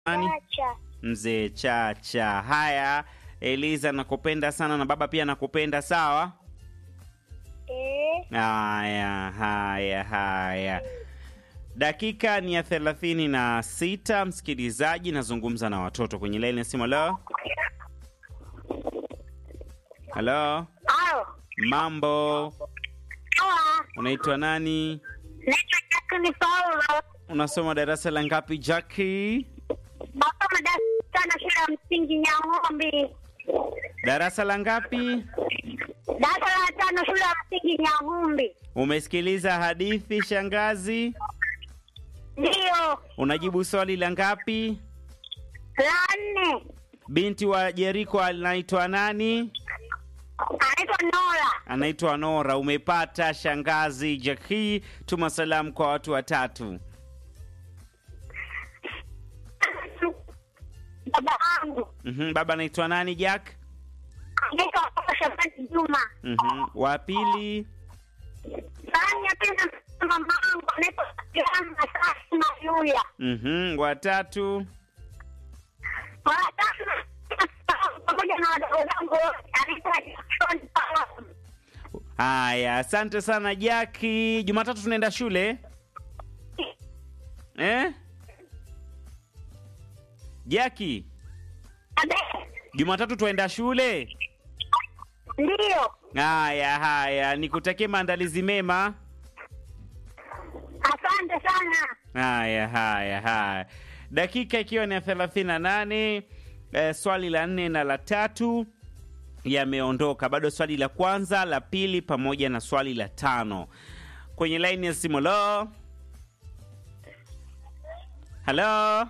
nani? Chacha. Mzee Chacha. Haya, Eliza nakupenda sana na baba pia nakupenda, sawa? Eh, Haya, haya, haya. Dakika ni ya thelathini na sita. Msikilizaji, nazungumza na watoto kwenye laini ya simu. Halo, halo, Halo. mambo, Poa. unaitwa nani? Naitwa Jackson Paulo. Unasoma darasa la ngapi, Jackie? Nasoma darasa na shule ya msingi Nyang'ombe. Darasa la ngapi? Darasa la tano shule ya msingi Nyang'ombe. Umesikiliza hadithi shangazi? Ndiyo. Unajibu swali la ngapi? La nne. Binti wa Jeriko anaitwa nani? Anaitwa Nora. Anaitwa Nora. Umepata shangazi Jackie. Tuma salamu kwa watu watatu. Baba yangu. Mhm, baba anaitwa nani Jack? Anaitwa Papa Shabani Juma. Mhm, wa pili Sahani ya pili na mama yangu anaitwa Grama Sasi Mayuya. mhm, wa tatu Watatu pamoja na wadogo zangu wote anaitwa Jackson Paulo. Haya, asante sana Jaki. Jumatatu tunaenda shule eh? Jaki, Abe. Jumatatu tuenda shule. Ndiyo. Haya, haya, nikutakie maandalizi mema. Asante sana. Haya, haya, haya, dakika ikiwa ni ya thelathini na nane. Eh, swali la nne na la tatu yameondoka, bado swali la kwanza, la pili pamoja na swali la tano kwenye laini ya simu. Lo, halo,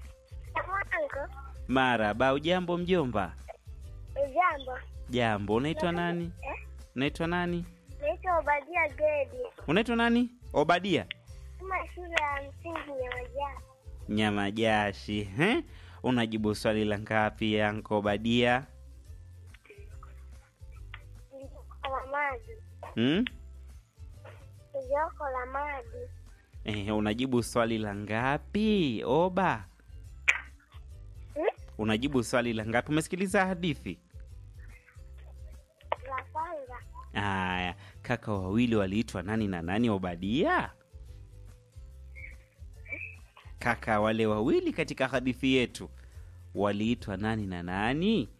maraba, ujambo mjomba? Jambo. Jambo, unaitwa nani? Unaitwa nani? Naitwa Obadia Gedi. Unaitwa nani? Obadia Kama shule ya msingi ya Majaa. Nyamajashi. He? Unajibu swali la ngapi yanko Obadia? Iliyoko la maji. Hmm? Iliyoko la maji. Eh, unajibu swali la ngapi Oba? Hmm? Unajibu swali la ngapi? Umesikiliza hadithi? La kwanza. Aya, kaka wawili waliitwa nani na nani Obadia? Kaka wale wawili katika hadithi yetu waliitwa nani na nani?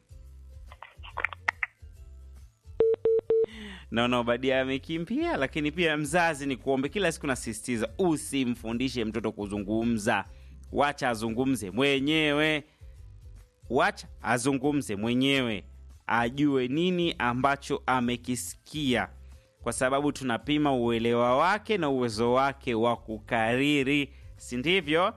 Naona Obadia amekimbia, lakini pia mzazi, ni kuombe kila siku nasisitiza, usimfundishe mtoto kuzungumza, wacha azungumze mwenyewe, wacha azungumze mwenyewe, ajue nini ambacho amekisikia, kwa sababu tunapima uelewa wake na uwezo wake wa kukariri, si ndivyo?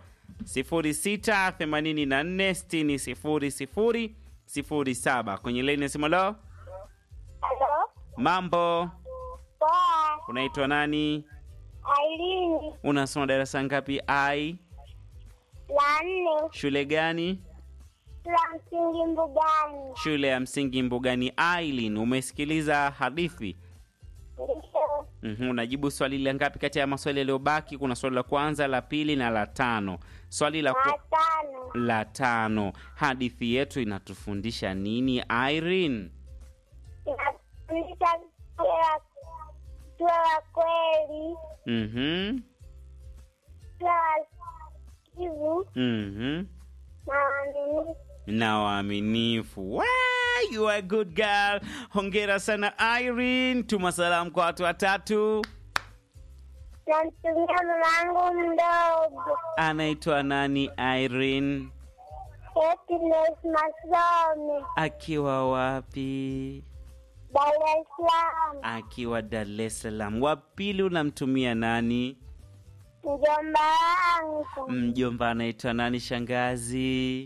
0684600007 kwenye laini ya simu. Lo, Halo. mambo, Poa. unaitwa nani? Ailini. Unasoma darasa ngapi? Ai, La nne. shule gani? La msingi Mbugani. Shule ya msingi Mbugani. Aileen, umesikiliza hadithi? Ndiyo. Mhm, unajibu swali la ngapi kati ya maswali yaliyobaki? Kuna swali la kwanza, la pili na la tano. Swali la, La kwa... tano. la tano, hadithi yetu inatufundisha nini Irene? Inafundisha tuwe wa- tuwe wa kweli. Mhm, Tuwe wasikivu mhm. na waaminifu. na waaminifu. Wa, you are a good girl. Hongera sana Irene. Tuma salamu kwa watu watatu. Namtumia mamangu mdogo Anaitwa nani Irene? Happiness Masome, Akiwa wapi? Dar es Salaam. Akiwa Dar es Salaam. Wa pili unamtumia nani? Mjomba wangu Mjomba anaitwa nani? Shangazi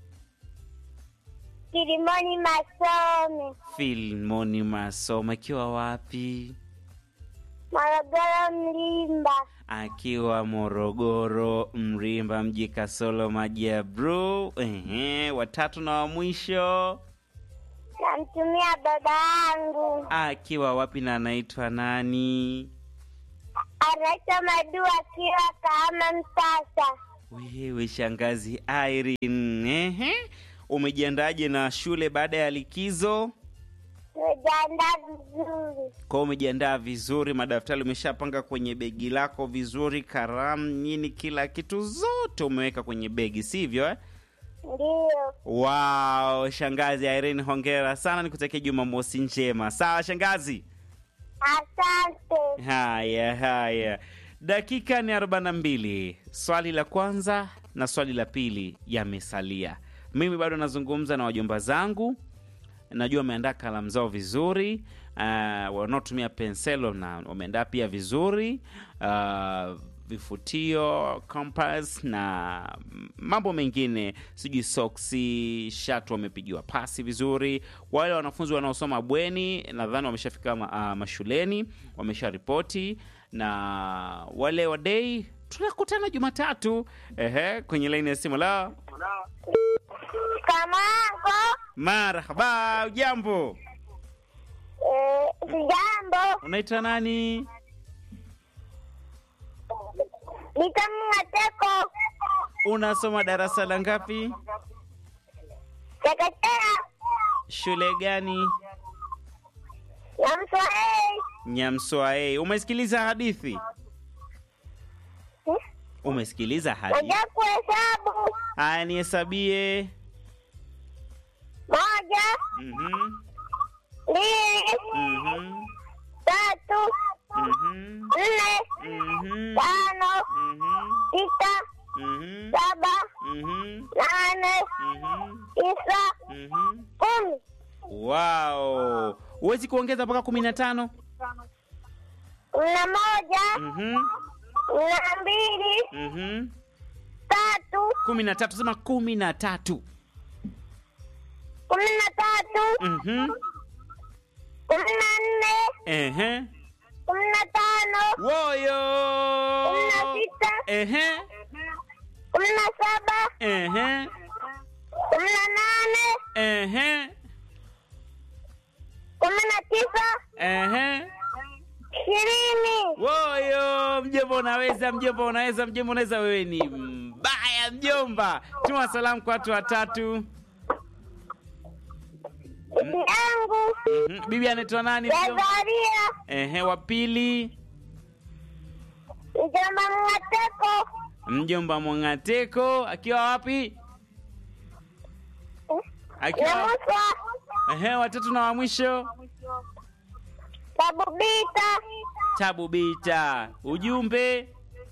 Kilimoni Masome, Filmoni Masoma. Akiwa wapi? Morogoro Mlimba. Akiwa Morogoro, Mrimba, mji Kasolo, maji ya bru. Ehe, watatu na wa mwisho Namtumia baba yangu akiwa wapi na anaitwa nani? anaitwa Madu akiwa Kahama Msasa. Wewe shangazi Irene, ehe, umejiandaje na shule baada ya likizo? Nimejiandaa vizuri. Kwa umejiandaa vizuri, madaftari umeshapanga kwenye begi lako vizuri, karamu nini, kila kitu zote umeweka kwenye begi, sivyo eh? Ndiyo. Wow, shangazi Irene, hongera sana, nikutakia Jumamosi njema. Sawa shangazi. Asante. Haya haya, dakika ni arobaini na mbili. Swali la kwanza na swali la pili yamesalia. Mimi bado nazungumza na wajomba zangu, najua wameandaa kalamu zao vizuri. Uh, wanaotumia penselo na wameandaa pia vizuri uh, vifutio compass na mambo mengine, sijui soksi, shatu wamepigiwa pasi vizuri. Wale wanafunzi wanaosoma bweni nadhani wameshafika ma, uh, mashuleni wamesha ripoti, na wale wa dei tunakutana Jumatatu ehe, kwenye laini ya simu la Kamango. marhaba. Ujambo, Eh, Sijambo. unaitwa nani? Nikamngateko. Unasoma darasa la ngapi? Chekechea. Shule gani? Na Mswahili. Nyamswae. Umesikiliza hadithi? Umesikiliza hadithi? Najua kuhesabu. Haya, nihesabie. Moja, Mhm, mbili, mhm, tatu, mhm, nne, mhm, tano, mhm, sita, mhm, saba, mhm, nane, mhm, tisa, mhm. kumi. Wow, huwezi kuongeza mpaka kumi na tano? Kumi na moja, Mhm, kumi na mbili, mhm. tatu, kumi na tatu. Sema kumi na tatu. kumi na tatu, Mhm, kumi na nne, ehe. kumi na tano, Woyo. kumi na sita, Ehe, kumi na saba, ehe, kumi na nane, ehe, kumi na tisa, ehe. ishirini. Woyo, mjomba unaweza, mjomba unaweza, mjomba unaweza. Wewe ni mbaya mjomba. Tuma salamu kwa watu watatu. Bibi yangu Mhm, Bibi anaitwa nani? mjomba? Jazaria Ehe, wa pili Mjomba Mngateko mjomba Mwangateko akiwa wapi? Akiwa Namuswa ehe, watatu na wa mwisho Tabubita Tabu Bita. Ujumbe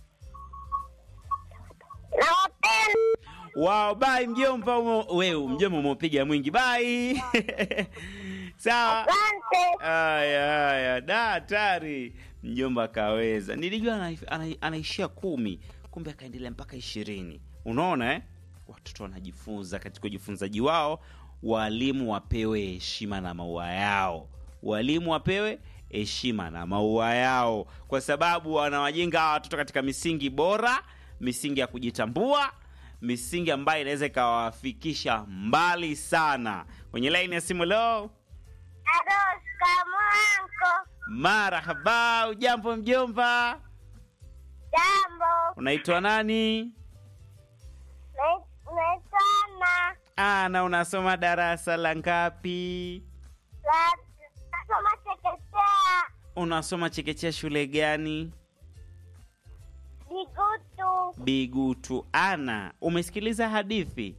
na wapenda Wow, bye mjomba. umo- Wewe mjomba umepiga mwingi. Bye. Sawa. asante. Haya haya, da hatari. Mjomba kaweza. Nilijua ana, ana, anaishia kumi, kumbe akaendelea mpaka ishirini. Unaona eh? Watoto wanajifunza katika ujifunzaji wao. Walimu wapewe heshima na maua yao. Walimu wapewe heshima na maua yao, kwa sababu wanawajenga hawa watoto katika misingi bora, misingi ya kujitambua, misingi ambayo inaweza ikawafikisha mbali sana. Kwenye laini ya simu leo Aros Kamanko Marahaba, ujambo mjomba, jambo unaitwa nani? naitana Ana, unasoma darasa la ngapi? nasoma chekechea Unasoma chekechea shule gani? Bigutu Bigutu. Ana, umesikiliza hadithi?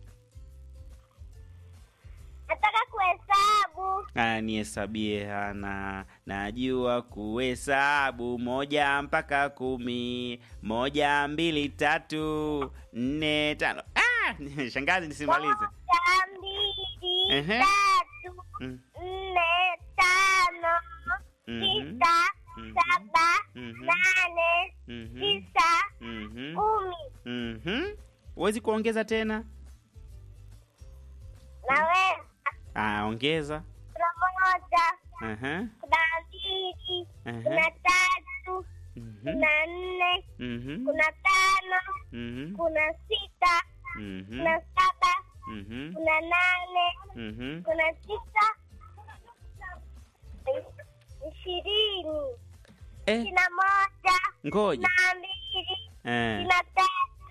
nataka kuhesabu Aya, nihesabie Ana. Najua kuhesabu moja mpaka kumi. Moja, mbili, tatu, nne, tano. Ah, shangazi, nisimalize. moja mbili Ehe. tatu Mm. nne tano Mhm. sita Mhm. saba Mhm. nane Mhm. tisa Mhm. kumi Mhm. Huwezi kuongeza tena? naweza Ah, ongeza. kuna moja Aha. kuna mbili Aha. kuna tatu Mhm. kuna nne Mhm. kuna tano Mhm. kuna sita Mhm. kuna saba Mhm. kuna nane Mhm. kuna tisa ishirini Eh, ishirini na moja ngoja. ishirini na mbili Eh. ishirini na tatu